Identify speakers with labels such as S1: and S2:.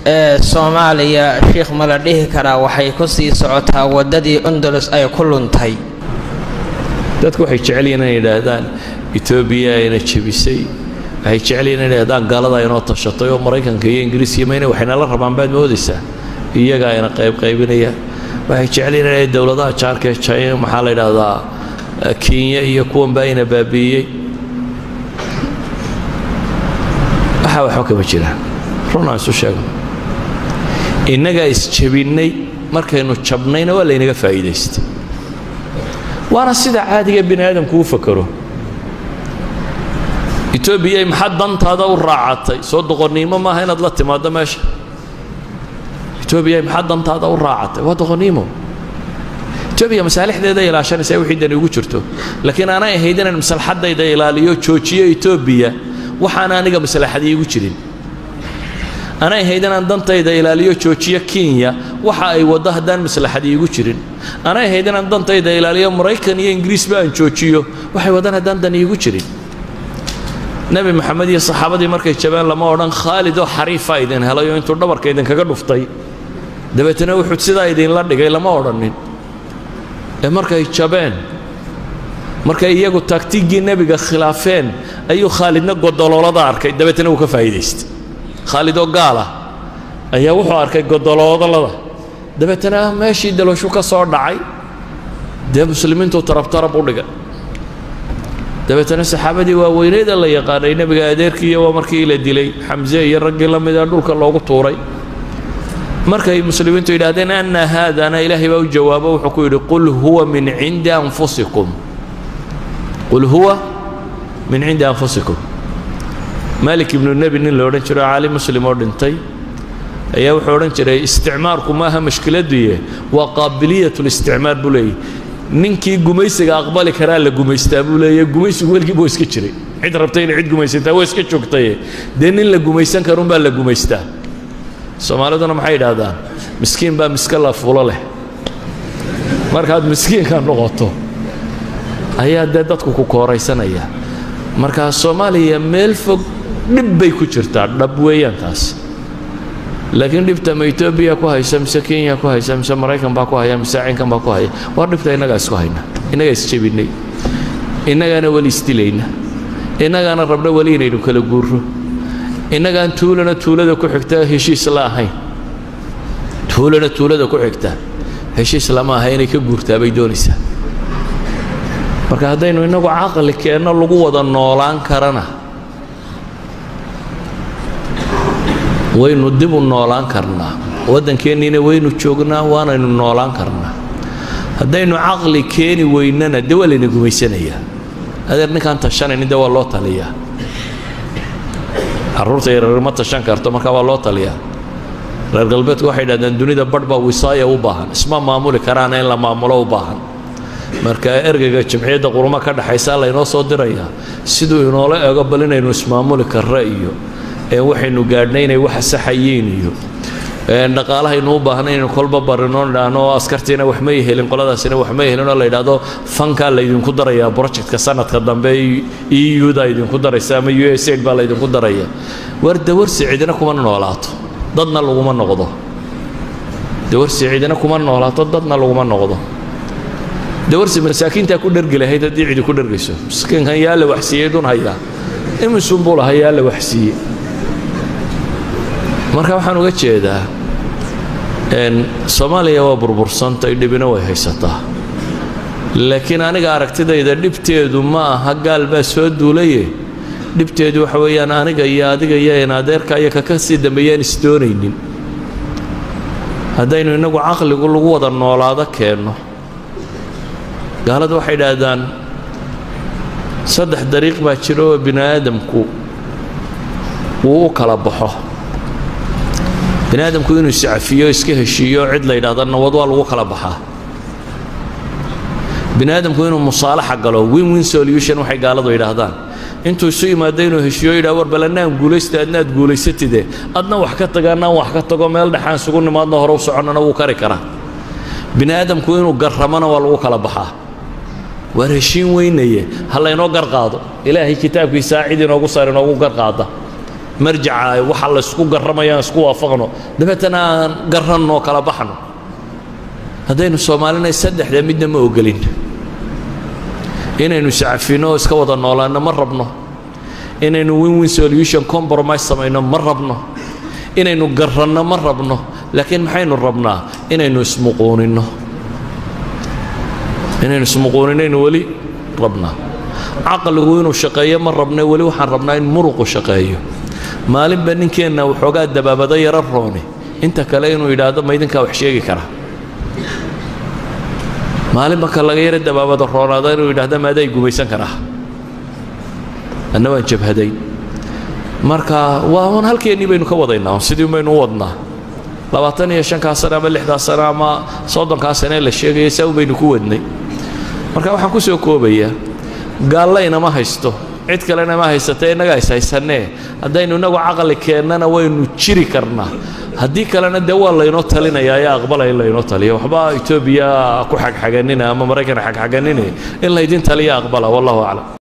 S1: ee soomaaliya sheikh ma la dhihi karaa waxay ku sii socotaa waddadii undulus ay ku luntay
S2: dadku waxay jecel yihiin inay yidhaahdaan etoobiya ayna jebisay waxay jecel yihiin inay yidhahdaan gaalada aynoo tashatay oo maraykanka iyo ingiriiska mayna waxaynala rabaan baad moodaysaa iyaga ayna qaybqaybinayaan waxay jecel yihiin inay dowladaha jaarka ee china maxaa la yidhaahdaa kenya iyo kuwanba ayna baabi'iyey waxaa waxba kama jiraan run aan isu sheegno innagaa isjabinnay markaynu jabnayna waa laynaga faa'iidaystay waana sida caadiga bini aadamku u fakaro etoobiyay maxaad dantaada u raacatay soo doqonnimo maaha inaad la timaaddo meesha etoobiya maxaad dantaada u raacatay waa doqonnimo etoobiya masaalixdeeda ilaashanaysaa wixii dani ugu jirto laakiin aanay ahayd inaan maslaxaddayda ilaaliyo joojiyo etoobiya waxaana aniga maslaxadii igu jirin anay ahayd inaan dantayda ilaaliyo joojiyo kenya waxa ay waddo haddaan maslaxadii igu jirin anay ahayd inaan dantayda ilaaliyo maraykan iyo ingiriisba aan joojiyo waxay waddaan haddaan dan iigu jirin nebi maxamed iyo saxaabadii markay jabeen lama odhan khaalid oo xariifa idin helay oo intuu dhabarka idinkaga dhuftay dabeetana wuxuu sidaa idinla dhigay lama odhanin ee markay jabeen markay iyagu taagtiiggii nebiga khilaafeen ayuu khaalidna godoloolada arkay dabeetana wuu ka faa'iidaystay khaalid oo gaal ah ayaa wuxuu arkay godoloodalada dabeetana meeshii daloshu ka soo dhacay dee muslimiintuu tarabtarab u dhigay dabeetana saxaabadii waaweyneeda la yaqaanay nebiga adeerkiiyo waa markii la dilay xamse iyo raggii la mida dhulka loogu tuuray markay muslimiintu yidhaahdeen anna haadana ilaahay baa u jawaabo wuxuu ku yidhi qul huwa min cindi anfusikum qul huwa min cindi anfusikum malik ibnu nebi nin la odhan jiro caali muslim oo dhintay ayaa wuxuu odhan jiray isticmaarku maaha mashkiladuye waa qaabiliyat listicmaar buu leeyahy ninkii gumaysiga aqbali karaa la gumaystaa buu leeyahy gumaysigu weligii buu iska jiray cid rabtay inay cid gumaysataa waa iska joogtaye dee nin la gumaysan karunbaa la gumaystaa soomaaliduna maxay yidhaahdaan miskiin baa miska la fulo leh markaad miskiinka noqoto ayaa dee dadku ku kooraysanaya markaa soomaaliya meel fog dhib bay ku jirtaa dhab weeyaan taas laakiin dhibta ma etoobiya ku haysa mise kenya ku haysa mise maraykan baa ku haya mise cinkan baa ku haya waa dhibta innagaa isku hayna innagaa isjebinnay innagaana weli isdilayna innagaana rabna weli inaynu kala guurro innagaan tuulana tuulada ku xigta heshiis la ahayn tuulana tuulada ku xigta heshiis lama aha inay ka guurtaa bay doonaysaa marka haddaynu innagu caqli keenno lagu wada noolaan karana waynu dib u noolaan karnaa waddankeenniina waynu joognaa waanaynu noolaan karnaa haddaynu caqli keeni weynana dee waa layna gumaysanayaa adeer ninkaan tashanaynin dee waa loo taliyaa carruurta yaryar ma tashan karto marka waa loo taliyaa reer galbeedku waxay idhahdeen dunida badh baa wisaaya u baahan isma maamuli karaana in la maamulo u baahan marka ergeyga jamciyadda qurumo ka dhexaysaa laynoo soo dirayaa siduu inoola ego bal inaynu ismaamuli karra iyo waxaynu gaadhnay inay waxa saxayiin iyo dhaqaalahaynu u baahnay inaynu kolba barino idhaahno askartiina wax may helin qoladaasina wax may helin oo la yidhaahdo fankaa laydinku darayaa projectka sanadka dambe e u da idinku daraysa ama u s aid baa laydinku daraya war dawarsi cidina kuma noolaato dadna laguma noqdo dawarsi cidina kuma noolaato dadna laguma noqdo dawarsi masaakiintaa ku dhergi lahayd haddii cidi ku dhergayso miskiinkan yaa la waxsiiyey dun hayaa imisunbuu lahaa yaa la waxsiiyey marka waxaan uga jeedaa soomaaliya waa burbursantay dhibina way haysataa laakiin aniga aragtidayda dhibteedu ma aha gaal baa soo duulaye dhibteedu waxa weeyaan aniga iyo adiga iyo in adeerka iyo kaka sii dambeeyaan isdoonaynin haddaynu innagu caqligu lagu wada noolaado keenno gaaladu waxay idhaahdaan saddex dariiq baa jira oo bini aadamku wuu u kala baxo bini aadamku inuu iscafiyo iska heshiiyo cid la yidhahda nabad waa lagu kala baxaa bini aadamku inuu musaalaxa galo win win solution waxay gaaladu yidhaahdaan intuu isu yimaado inuu heshiiyo yidhaha war bal annaan guulaysta adna aad guulaysatide adna wax ka taga annaan wax ka tago meel dhexaan isugu nimaadno hore u soconnana wuu kari karaa bini aadamku inuu garramona waa lagu kala baxaa waar heshiin weynaye ha laynoo gar qaado ilaahay kitaabkiisaa cid inoogu saar inoogu gar qaada marjaca waxa laysku garramayaan isku waafaqno dabeetana aan garanno kala baxno haddaynu soomaalina saddexda midna ma ogolin inaynu iscafino oo iska wada noolaanno ma rabno inaynu win win solution compromise samayno ma rabno inaynu garanno ma rabno laakiin maxaynu rabnaa inaynu ismuquuninno inaynu ismuquuninaynu weli rabnaa caqligu inuu shaqeeyo ma rabne weli waxaan rabnaa in muruqu shaqeeyo maalinba ninkeenna waxoogaa dabaabado yaro rooni inta kale inuu yidhaahdo ma idinkaa wax sheegi kara maalinba ka laga yaro dabaabado roonaada inuu yidhahdo maaday gumaysan karaa anna waan jabhaday marka waa un halkeennii baynu ka wadaynaa sidii baynu u wadnaa labaatan iyo shankaa sane ama lixdaa sane ama soddonkaa sane la sheegaya saa un baynu ku wadnay marka waxaan ku soo koobayaa gaallaynama haysto cid kalena ma haysata innagaa is haysannee haddaynu innagu caqli keennana waynu jiri karnaa haddii kalena dee waa laynoo talinayaa ee aqbalaya in laynoo taliyo waxba etoobiya ku xagxaganina ama maraykan xagxaganine in laydin taliya aqbala wallahu aclam